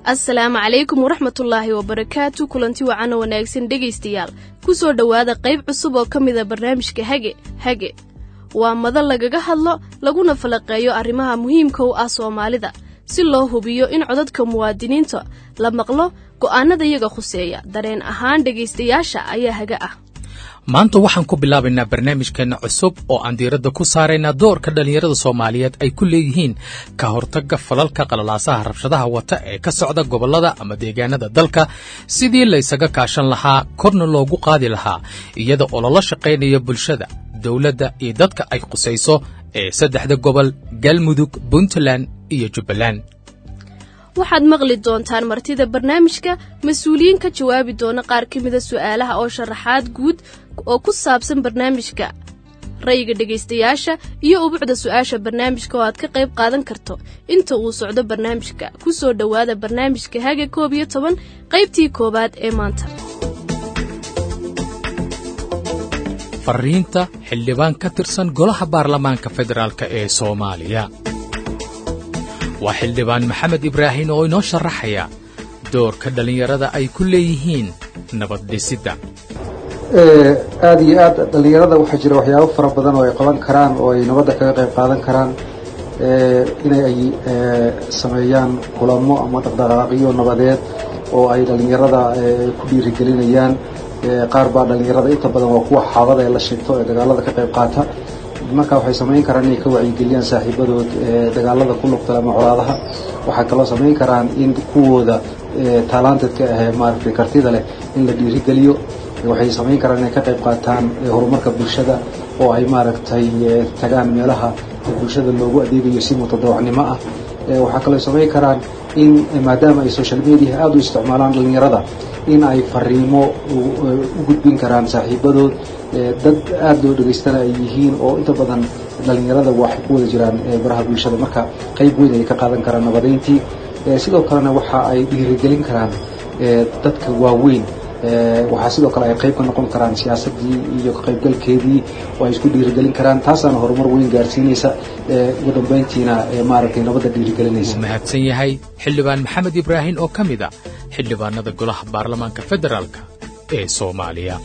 asalaamu calaykum waraxmatullaahi wabarakaatu kulanti wacan oo wanaagsan dhegaystayaal ku soo dhowaada qayb cusub oo ka mida barnaamijka hage hage waa madal lagaga hadlo laguna falaqeeyo arrimaha muhiimka u ah soomaalida si loo hubiyo in codadka muwaadiniinta la maqlo go'aanada iyaga khuseeya dareen ahaan dhegaystayaasha ayaa haga ah maanta waxaan ku bilaabaynaa barnaamijkeenna cusub oo aan diiradda ku saaraynaa doorka dhallinyarada soomaaliyeed ay ku leeyihiin ka hortagga falalka qalalaasaha rabshadaha wata ee ka socda gobollada ama deegaanada dalka sidii laysaga kaashan lahaa korna loogu qaadi lahaa iyada oo lala shaqaynaya bulshada dowladda iyo dadka ay khusayso ee saddexda gobol galmudug puntland iyo jubbaland waxaad maqli doontaan martida barnaamijka mas-uuliyiin ka jawaabi doona qaar ka mida su'aalaha oo sharaxaad guud oo ku saabsan barnaamijka ra'yiga dhegaystayaasha iyo ubucda su'aasha barnaamijka oo aad ka qayb qaadan karto inta uu socdo barnaamijka ku soo dhowaada barnaamijka haga koob iyo toban qaybtii koowaad ee maanta fariinta xildhibaan ka tirsan golaha baarlamaanka federaalk ee soomaaliya waa xildhibaan maxamed ibraahin oo inoo sharaxaya doorka dhallinyarada ay ku leeyihiin nabad dhisidda aada iyo aad dhallinyarada waxaa jira waxyaabo fara badan oo ay qaban karaan oo ay nabadda kaga qayb qaadan karaan inay ay sameeyaan kulamo ama dhaqdhaqaaqyo nabadeed oo ay dhallinyarada ku dhiirigelinayaan qaar baa dhallinyarada inta badan waa kuwa xaabada ee la shigto ee dagaalada ka qayb qaata marka waxay samayn karaan inay ka wacyigeliyaan saaxiibadood dagaalada ku lugta ama colaadaha waxay kaloo samayn karaan in kuwooda taalaantedka ahee maaragtay kartida leh in la dhiirigeliyo waxay samayn karaan inay ka qayb qaataan horumarka bulshada oo ay maaragtay tagaan meelaha bulshada loogu adeegayo si mutadawacnimo ah waxaa kaloo samayn karaan in maadaama ay social media aada u isticmaalaan dhallinyarada in ay fariimo u gudbin karaan saaxiibadood dad aada loo dhegaystana ay yihiin oo inta badan dhallinyarada waxay ku wada jiraan baraha bulshada marka qayb weyn ay ka qaadan karaan nabadayntii sidoo kalena waxa ay dhiirigelin karaan dadka waaweyn waxaa sidoo kale ay qayb ka noqon karaan siyaasadii iyo ka qaybgalkeedii oo ay isku dhiirigelin karaan taasaana horumar weyn gaarsiinaysa ugu dambayntiina maaragtay nabadda dhiirigelinaysa wuu mahadsan yahay xildhibaan maxamed ibraahin oo ka mid a xildhibaanada golaha baarlamaanka federaalk ee soomaaliya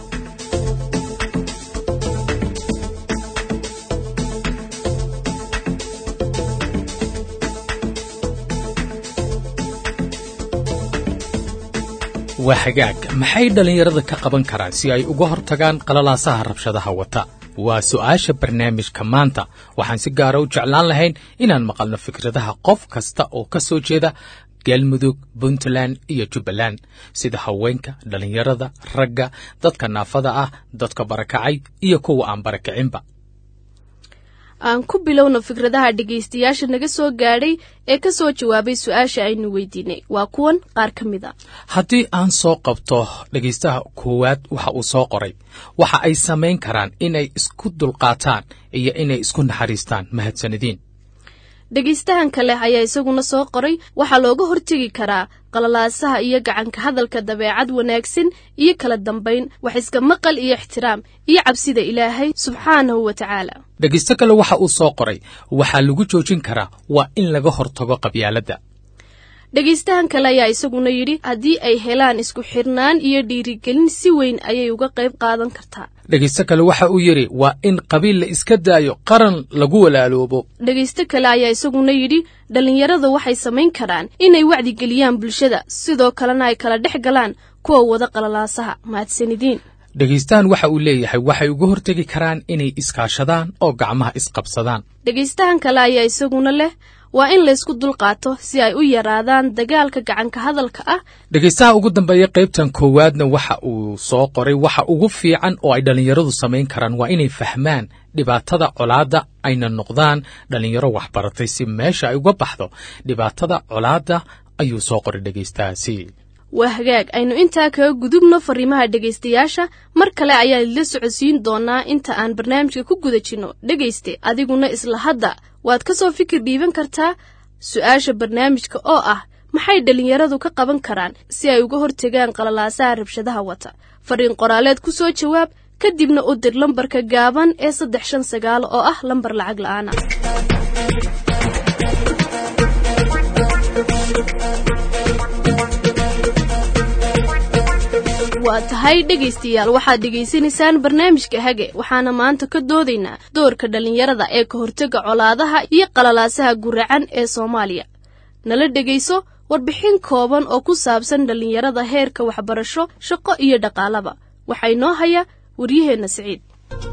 waa hagaag maxay dhallinyarada ka qaban karaan si ay uga hortagaan qalalaasaha rabshadaha wata waa su'aasha barnaamijka maanta waxaan si gaara u jeclaan lahayn inaan maqalno fikradaha qof kasta oo ka soo jeeda galmudug puntland iyo jubbaland sida haweenka dhallinyarada ragga dadka naafada ah dadka barakacay iyo kuwa aan barakacinba aan ku bilowno fikradaha dhegaystayaasha naga soo gaadhay ee ka soo jawaabay su-aasha aynu weydiinay waa kuwan qaar ka mid a haddii aan soo qabto dhegaystaha koowaad waxa uu soo qoray waxa ay samayn karaan inay isku dulqaataan iyo inay isku naxariistaan mahadsanidin dhegaystahan kale ayaa isaguna soo qoray waxaa looga hortegi karaa qalalaasaha iyo gacanka hadalka dabeecad wanaagsan iyo kala dambayn wax iska maqal iyo ixtiraam iyo cabsida ilaahay subxaanahu wa tacaala dhegaysto kale waxa uu soo qoray waxaa lagu joojin karaa waa in laga hortago qabyaaladda dhegaystahan kale ayaa isaguna yidhi haddii ay helaan isku xirnaan iyo dhiirigelin si weyn ayay uga qayb qaadan kartaa dhegaysto kale waxa uu yidhi waa in qabiil la iska daayo qaran lagu walaaloobo dhegaysto kale ayaa isaguna yidhi dhallinyarada waxay samayn karaan inay wacdigeliyaan bulshada sidoo kalena ay kala dhex galaan kuwa wada qalalaasaha mahadsanidin dhegaystahan waxa uu leeyahay waxay uga hortegi karaan inay iskaashadaan oo gacmaha isqabsadaan dhegaystahan kale ayaa isaguna leh waa in laysku dulqaato si ay u yaraadaan dagaalka gacanka hadalka ah dhegaystaha ugu dambeeya qaybtan koowaadna waxa uu soo qoray waxa ugu fiican oo ay dhallinyaradu samayn karaan waa inay fahmaan dhibaatada colaadda ayna noqdaan dhallinyaro waxbaratay si meesha ay uga baxdo dhibaatada colaadda ayuu soo qoray dhegaystahaasi waa hagaag aynu intaa kaga gudubno fariimaha dhegaystayaasha mar kale ayaa idila socodsiin doonaa inta aan barnaamijka ku guda jirno dhegayste adiguna isla hadda waad ka soo fikir dhiiban kartaa su-aasha barnaamijka oo ah maxay dhallinyaradu ka qaban karaan si ay uga hortegaan qalalaasaha rabshadaha wata fariin qoraaleed ku soo jawaab kadibna u dir lambarka gaaban ee saddex shan sagaal oo ah lambar lacag la'aana waa tahay dhegaystayaal waxaad dhegaysanaysaan barnaamijka hage waxaana maanta ka doodaynaa doorka dhallinyarada ee ka hortega colaadaha iyo qalalaasaha guracan ee soomaaliya nala dhegayso warbixin kooban oo ku saabsan dhallinyarada heerka waxbarasho shaqo iyo dhaqaalaba waxaa inoo haya waryaheenna siciid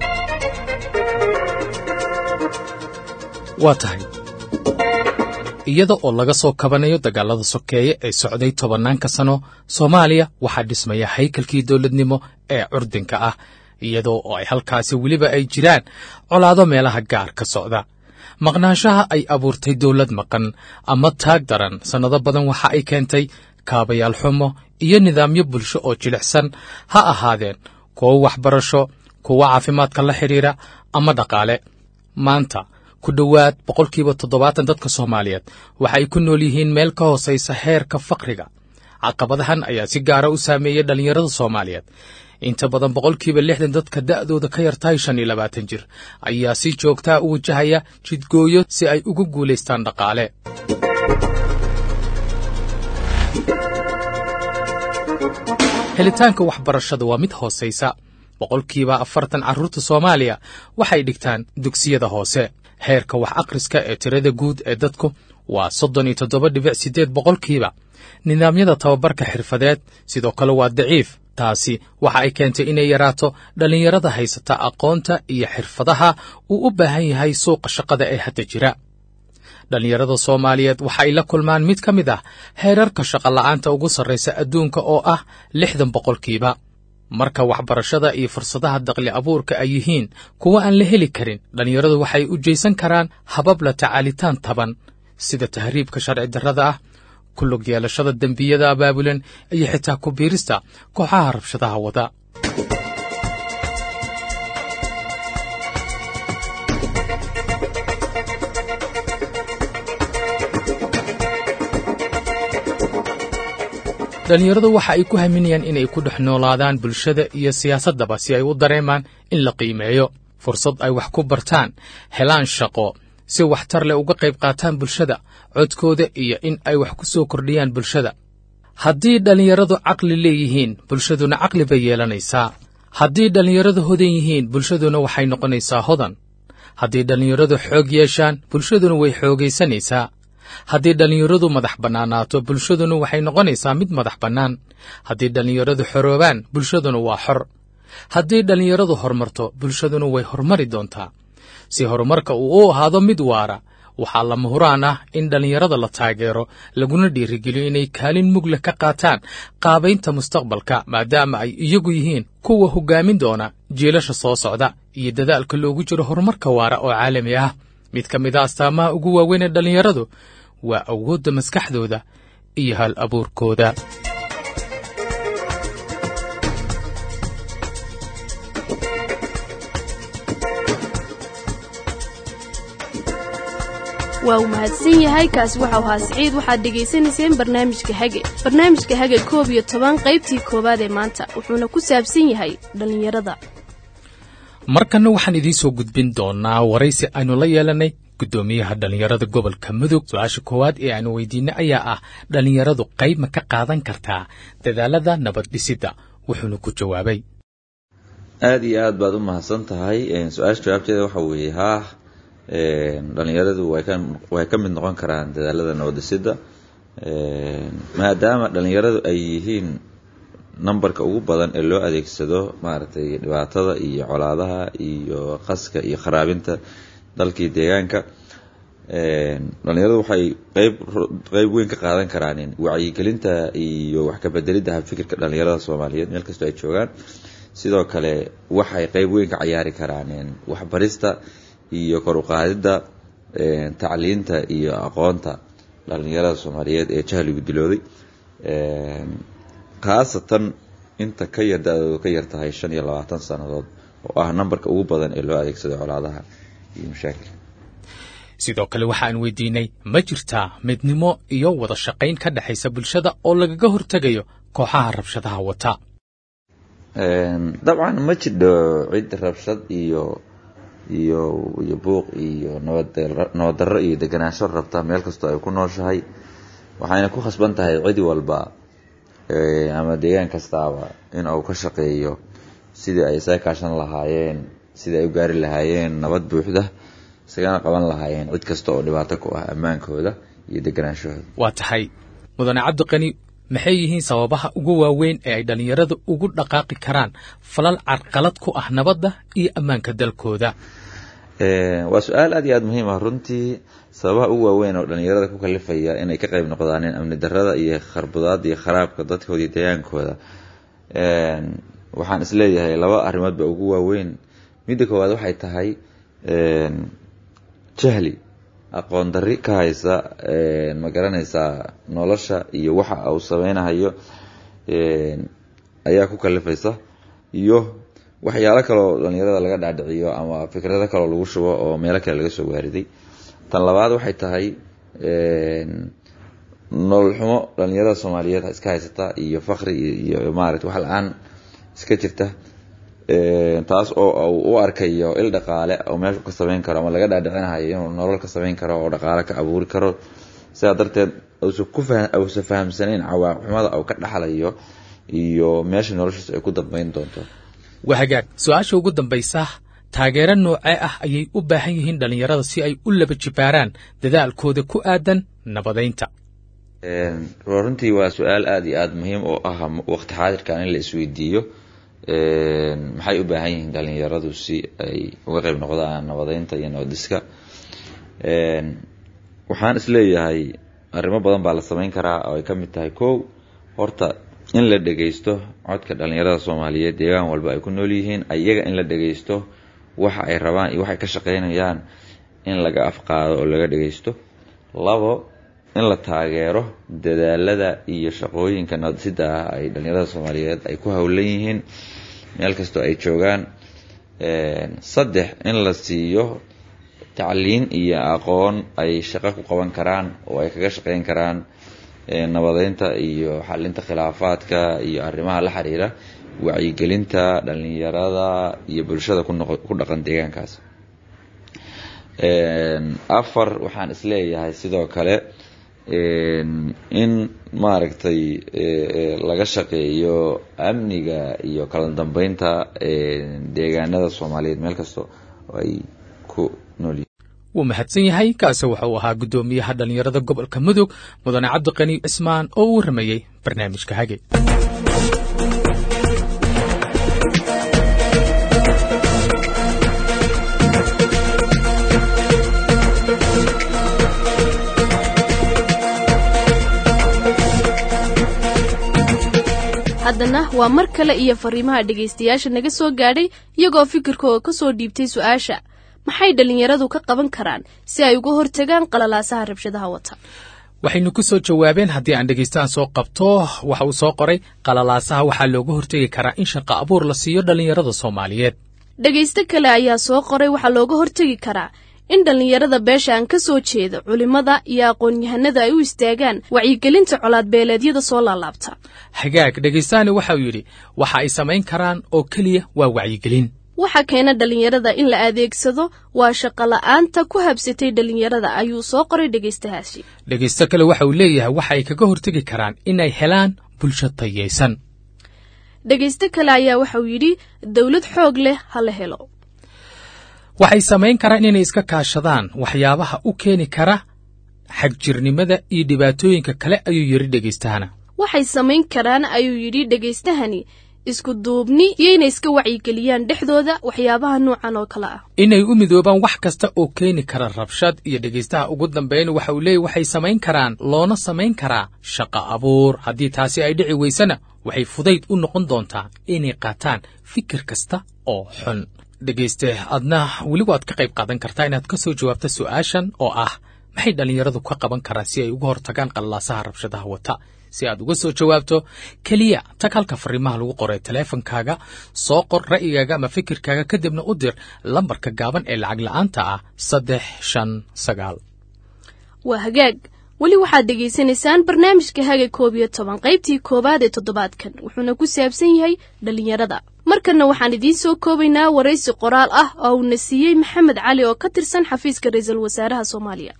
waa tahay iyada oo laga soo kabanayo dagaalada sokeeye ee socday tobannaanka sano soomaaliya waxaa dhismaya haykalkii dowladnimo ee curdinka ah iyadoo oo ay halkaasi weliba ay jiraan colaado meelaha gaar ka socda maqnaanshaha ay abuurtay dowlad maqan ama taag daran sannado badan waxa ay keentay kaabayaal xumo iyo nidaamyo bulsho oo jilicsan ha ahaadeen kuwo waxbarasho kuwo caafimaadka la xidhiira ama dhaqaale maanta ku dhowaad boqolkiiba toddobaatan dadka soomaaliyeed waxa ay ku nool yihiin meel ka hoosaysa heerka fakriga caqabadahan ayaa si gaara u saameeyey dhallinyarada soomaaliyeed inta badan boqolkiiba lixdan dadka da'dooda ka yartahay shan iyo labaatan jir ayaa si joogtaa u wajahaya jidgooyo si ay ugu guulaystaan dhaqaale helitaanka waxbarashada waa mid hoosaysa boqolkiiba afartan carruurta soomaaliya waxay dhigtaan dugsiyada hoose heerka wax akhriska ee tirada guud ee dadku waa soddon iyo toddoba dhibic siddeed boqolkiiba nidaamyada tababarka xirfadeed sidoo kale waa daciif taasi waxa ay keentay inay yaraato dhallinyarada haysata aqoonta iyo xirfadaha uu u baahan yahay suuqa shaqada ee hadda jira dhallinyarada soomaaliyeed waxa ay la kulmaan mid ka mid ah heerarka shaqola'aanta ugu sarraysa adduunka oo ah lixdan boqolkiiba marka waxbarashada iyo fursadaha daqli abuurka ay yihiin kuwa aan la heli karin dhallinyaradu waxay u jeysan karaan habab la tacaalitaan taban sida tahriibka sharci darrada ah ku lug yeelashada dembiyada abaabulan iyo xitaa ku biirista kooxaha rabshadaha wada dhallinyaradu waxa ay ku haminayaan inay ku dhex noolaadaan bulshada iyo siyaasaddaba si ay u dareemaan in la qiimeeyo fursad ay wax ku bartaan helaan shaqo si waxtar leh uga qayb qaataan bulshada codkooda iyo in ay wax ku soo kordhiyaan bulshada haddii dhallinyaradu caqli leeyihiin bulshaduna caqli bay yeelanaysaa haddii dhallinyaradu hodan yihiin bulshaduna waxay noqonaysaa hodan haddii dhallinyaradu xoog yeeshaan bulshaduna way xoogaysanaysaa haddii dhallinyaradu madax bannaanaato bulshaduna waxay noqonaysaa mid madax bannaan haddii dhallinyaradu xoroobaan bulshaduna waa xor haddii dhallinyaradu horumarto bulshaduna way horumari doontaa si horumarka uu u ahaado mid waara waxaa lama huraan ah in dhallinyarada la taageero laguna dhiirigeliyo inay kaalin mugle ka qaataan qaabaynta mustaqbalka maadaama ay iyagu yihiin kuwa hoggaamin doona jiilasha soo socda iyo dadaalka loogu jiro horumarka waara oo caalami ah mid ka mid a astaamaha ugu waaweyn ee dhallinyaradu waa awoodda maskaxdooda iyo hal abuurkooda waa uu mahadsan yahay kaasi waxau ahaa siciid waxaad dhegaysanayseen barnaamijka hage barnaamijka hage koob iyo toban qaybtii koowaad ee maanta wuxuuna ku saabsan yahay dhallinyarada markanna waxaan idiin soo gudbin doonaa waraysi aynu la yeelanay guddoomiyaha dhallinyarada gobolka mudug su-aasha koowaad ee aanu weydiinay ayaa ah dhallinyaradu qayb ma ka qaadan kartaa dadaalada nabad dhisidda wuxuuna ku jawaabay aada iyo aad baad u mahadsan tahay su-aasha jawaabteeda waxa weeye haa dhalinyaradu way ka mid noqon karaan dadaalada nabadhisidda maadaama dhalinyaradu ay yihiin numberka ugu badan ee loo adeegsado maaragtay dhibaatada iyo colaadaha iyo qaska iyo kharaabinta dalkii deegaanka dhalinyaradu waxay qeyb qeyb weyn ka qaadan karaan wacyigelinta iyo wax ka bedelidda habfikirka dhalinyarada soomaaliyeed meel kastoo ay joogaan sidoo kale waxay qeyb weyn ka cayaari karaan waxbarista iyo kor uqaadidda tacliinta iyo aqoonta dhalinyarada soomaaliyeed ee jahligu dilooday khaasatan inta ka yar da-doodu ka yar tahay shan iyo labaatan sannadood oo ah nambarka ugu badan ee loo adeegsado colaadaha iyo mashaakil sidoo kale waxaan weydiinay ma jirtaa midnimo iyo wada shaqayn ka dhexaysa bulshada oo lagaga hortegayo kooxaha rabshadaha wata dabcan ma jidho cid rabshad iyo iyo iyo buuq iyo nabad nabaddarro iyo deganaansho rabta meel kastoo ay ku nooshahay waxayna ku khasban tahay cid walba ama deegaan kastaaba in uu ka shaqeeyo sidii ay isaga kaashan lahaayeen sidii ay u gaari lahaayeen nabad buuxda isagana qaban lahaayeen cid kasta oo dhibaato ku ah ammaankooda iyo deganaanshahooda waa tahay mudane cabdiqani maxay yihiin sababaha ugu waaweyn ee ay dhallinyarada ugu dhaqaaqi karaan falal carqalad ku ah nabadda iyo ammaanka dalkooda waa su-aal aad iyo aada muhiim ah runtii sababaha ugu waaweyn oo dhallinyarada ku kalifaya inay ka qayb noqdaan amni darada iyo kharbudaada iyo kharaabka dadkooda iyo deegaankooda waxaan isleeyahay laba arrimood ba ugu waaweyn midda koowaad waxay tahay jahli aqoon darri ka haysa ma garanaysaa nolosha iyo waxa uu sameynahayo ayaa ku kalifaysa iyo waxyaalo kaloo dhallinyarada laga dhaadhiciyo ama fikrado kaloo lagu shubo oo meelo kale laga soo waariday tan labaad waxay tahay nolol xumo dhallinyarada soomaaliyeed iska haysata iyo fakri iyo maarata wax la-aan iska jirta taas oo u arkayo il dhaqaale oo meeshu ka samayn karo ama laga dhaadhicinahayo inuu nolol ka samayn karo oo dhaqaale ka abuuri karo sidaa darteed uusa fahamsanayn cawaaqixumada uu ka dhaxlayo iyo meesha noloshiisa ay ku dambayn doonto waa hagaag su-aasha ugu dambaysa taageero noocee ah ayay u baahan yihiin dhallinyarada si ay u laba jibaaraan dadaalkooda ku aadan nabadaynta runtii waa su-aal aada iyo aada muhiim oo ah waqti xaadirkan in la isweydiiyo maxay u baahan yihiin dhallinyaradu si ay uga qayb noqdaan nabadeynta iyo nabadiska waxaan isleeyahay arrimo badan baa la samayn karaa oo ay ka mid tahay kow horta in la dhegaysto codka dhallinyarada soomaaliyeed deegaan walba ay ku nool yihiin ayaga in la dhegaysto waxa ay rabaan iyo waxay ka shaqaynayaan in laga afqaado oo laga dhegaysto labo in la taageero dadaalada iyo shaqooyinka nabadisida ah ay dhallinyarada soomaaliyeed ay ku howlan yihiin meel kastoo ay joogaan saddex in la siiyo tacliin iyo aqoon ay shaqo ku qaban karaan oo ay kaga shaqayn karaan nabadeynta iyo xalinta khilaafaadka iyo arrimaha la xiriira wacyigelinta dhallinyarada iyo bulshada ku dhaqan deegaankaas afar waxaan isleeyahay sidoo kale in maaragtay laga shaqeeyo amniga iyo kala dambeynta deegaanada soomaaliyeed meel kasta oo ay ku nool wuu mahadsan yahay kaase waxa uu ahaa guddoomiyaha dhallinyarada gobolka mudug mudane cabdiqani cismaan oo u warramayey barnaamijka hage haddana waa mar kale iyo fariimaha dhegaystayaasha naga soo gaadhay iyagoo fikirkooda ka soo dhiibtay su-aasha maxay dhallinyaradu ka qaban karaan si ay uga hortagaan qalalaasaha rabshadaha wata waxaynu ku soo jawaabeen haddii aan dhegaystahan soo qabto waxa uu soo qoray qalalaasaha waxaa looga hortegi karaa in shaqo abuur la siiyo dhallinyarada soomaaliyeed dhegaysto kale ayaa soo qoray waxaa looga hortegi karaa in dhallinyarada beesha aan ka soo jeeda culimmada iyo aqoon-yahanada ay u istaagaan wacyigelinta colaadbeeleedyada soo laalaabta hagaag dhegaystaani waxa uu yidhi waxa ay samayn karaan oo keliya waa wacyigelin waxa keena dhallinyarada in la adeegsado waa shaqola'aanta ku habsatay dhallinyarada ayuu soo qoray dhegaystahaasi dhegaysto kale waxa uu leeyahay waxa ay kaga hortegi karaan inay helaan bulsho tayaysan dhegaysto kale ayaa waxa uu yidhi dowlad xoog leh ha la helo waxay samayn karaan inay iska kaashadaan waxyaabaha u keeni kara xagjirnimada iyo dhibaatooyinka kale ayuu yidhi dhegaystahana waxay samayn karaan ayuu yidhi dhegaystahani isku duubni iyo inay iska wacyigeliyaan dhexdooda waxyaabaha nuucan oo kale ah inay u midoobaan wax kasta oo keeni kara rabshad iyo dhegaystaha ugu dambeyn waxa uu leeyahy waxay samayn karaan loona samayn karaa shaqo abuur haddii taasi ay dhici weysana waxay fudayd u noqon doontaa inay qaataan fikir kasta oo xun dhegayste adna weli waad ka qayb qaadan kartaa inaad ka soo jawaabto su'aashan oo ah maxay dhallinyaradu ka qaban karaan si ay uga hortagaan qallaasaha rabshadaha wata si aad uga soo jawaabto keliya tag halka fariimaha lagu qoray taleefankaaga soo qor ra'yigaaga ama fikirkaaga kadibna u dir lambarka gaaban ee lacag la'aanta ah saddex shan sagaal waa hagaag weli waxaad dhegaysanaysaan barnaamijka haga koob iyo toban qaybtii koowaad ee toddobaadkan wuxuuna ku saabsan yahay dhallinyarada markanna waxaan idiin soo koobaynaa waraysi qoraal ah oo uuna siiyey maxamed cali oo ka tirsan xafiiska ra-iisul wasaaraha soomaaliya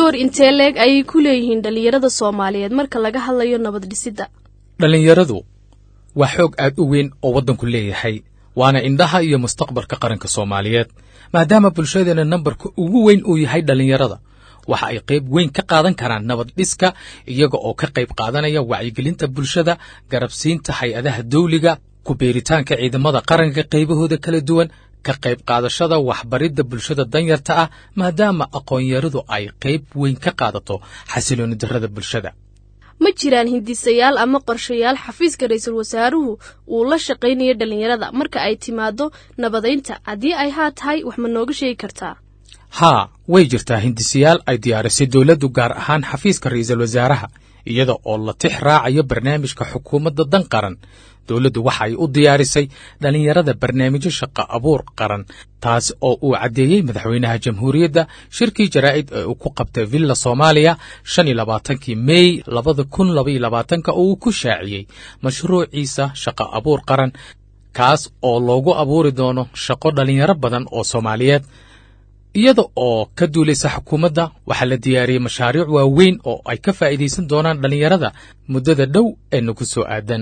door intee leeg ayay ku leeyihiin dhallinyarada soomaaliyeed marka laga hadlayo nabad dhisidda dhallinyaradu waa xoog aad u weyn oo waddanku leeyahay waana indhaha iyo mustaqbalka qaranka soomaaliyeed maadaama bulshadeena nambarka ugu weyn uu yahay dhallinyarada waxa ay qayb weyn ka qaadan karaan nabad dhiska iyaga oo ka qayb qaadanaya wacyigelinta bulshada garabsiinta hay-adaha dawliga ku beeritaanka ciidamada qaranka qaybahooda kala duwan ka qayb qaadashada waxbaridda bulshada danyarta ah maadaama aqoonyaradu ay qayb weyn ka qaadato xasilooni darrada bulshada ma jiraan hindisayaal ama qorshayaal xafiiska ra-iisul wasaaruhu uu la shaqaynayo dhallinyarada marka ay timaado nabadaynta haddii ay haa tahay wax ma nooga sheegi kartaa haa way jirtaa hindisayaal ay diyaarisay dowladdu gaar ahaan xafiiska ra'iisul wasaaraha iyada oo la tix raacayo barnaamijka xukuumadda dan qaran dowladdu waxa ay u diyaarisay dhallinyarada barnaamijyo shaqo abuur qaran taas oo uu caddeeyey madaxweynaha jamhuuriyadda shirkii jaraa'id ee uu ku qabtay villa soomaaliya shan iyo labaatankii mey labada kun labaiyo labaatanka oo uu ku shaaciyey mashruuciisa shaqo abuur qaran kaas oo loogu abuuri doono shaqo dhallinyaro badan oo soomaaliyeed iyada oo ka duulaysa xukuumadda waxaa la diyaariyey mashaariic waaweyn oo ay ka faa'iidaysan doonaan dhallinyarada muddada dhow ee nagu soo aadan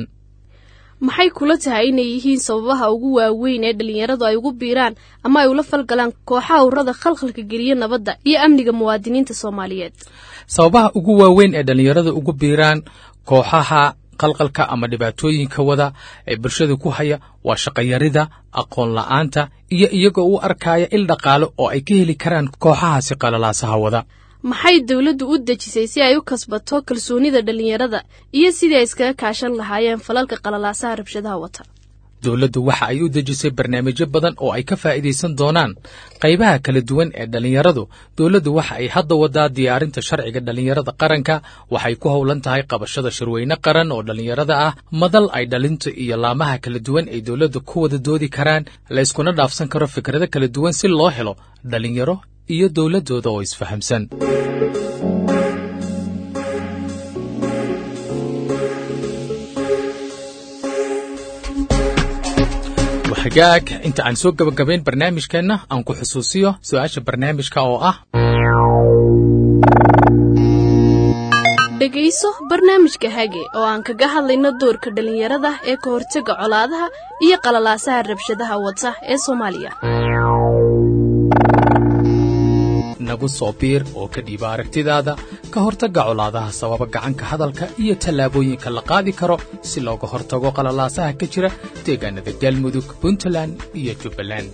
maxay kula tahay inay yihiin sababaha ugu waaweyn ee dhallinyaradu ay ugu biiraan ama ay ula falgalaan kooxaha ururada khalkhalka geliya nabadda iyo amniga muwaadiniinta soomaaliyeed sababaha ugu waaweyn ee dhallinyarada ugu biiraan kooxaha qalqalka ama dhibaatooyinka wada ee bulshada ku haya waa shaqayarida aqoon la'aanta iyo iyagoo u arkaya il dhaqaale oo ay ka heli karaan kooxahaasi qalalaasaha wada maxay dowladdu u dejisay si ay u kasbato kalsoonida dhallinyarada iyo sidii ay iskaga kaashan lahaayeen falalka qalalaasaha rabshadaha wata dowladdu waxa ay u dejisay barnaamijyo badan oo ay ka faa'iidaysan doonaan qaybaha kala duwan ee dhallinyaradu dowladdu waxa ay hadda wadaa diyaarinta sharciga dhallinyarada qaranka waxay ku howlan tahay qabashada shirweyne qaran oo dhallinyarada ah madal ay dhalinta iyo laamaha kala duwan ay dowladda ku wada doodi karaan layskuna dhaafsan karo fikrado kala duwan si loo helo dhallinyaro iyo dowladdooda oo isfahamsan hagaag inta aan soo gabagabayn barnaamijkeenna aan ku xusuusiyo su-aasha barnaamijka oo ah dhegayso barnaamijka hage oo aan kaga hadlayno doorka dhallinyarada ee ka hortega colaadaha iyo qalalaasaha rabshadaha wata ee soomaaliya nagu soo biir oo ka dhiiba aragtidaada ka hortagga colaadaha sababa gacanka hadalka iyo tallaabooyinka la qaadi karo si looga hortago qalalaasaha ka jira deegaanada galmudug puntland iyo jubbaland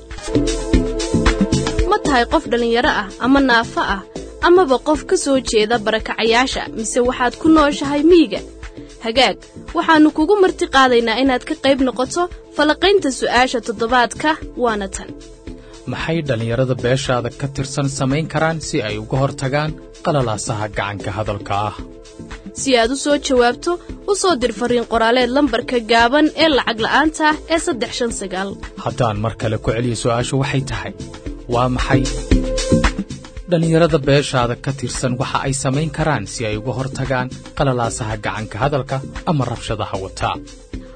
ma tahay qof dhallinyaro ah ama naafo ah amaba qof ka soo jeeda barakacayaasha mise waxaad ku nooshahay miyiga hagaag waxaannu kugu marti qaadaynaa inaad ka qayb noqoto falaqaynta su'aasha toddobaadka waana tan maxay dhallinyarada beeshaada ka tirsan samayn karaan si ay uga hortagaan qalalaasaha gacanka hadalka ah si aad u soo jawaabto u soo dir fariin qoraaleed lambarka gaaban ee lacag la'aanta ah ee saddex shan sagaal haddaan mar kale ku celiyo su'aashu waxay tahay waa maxay dhallinyarada beeshaada ka tirsan waxa ay samayn karaan si ay uga hortagaan qalalaasaha gacanka hadalka ama rabshadaha wataa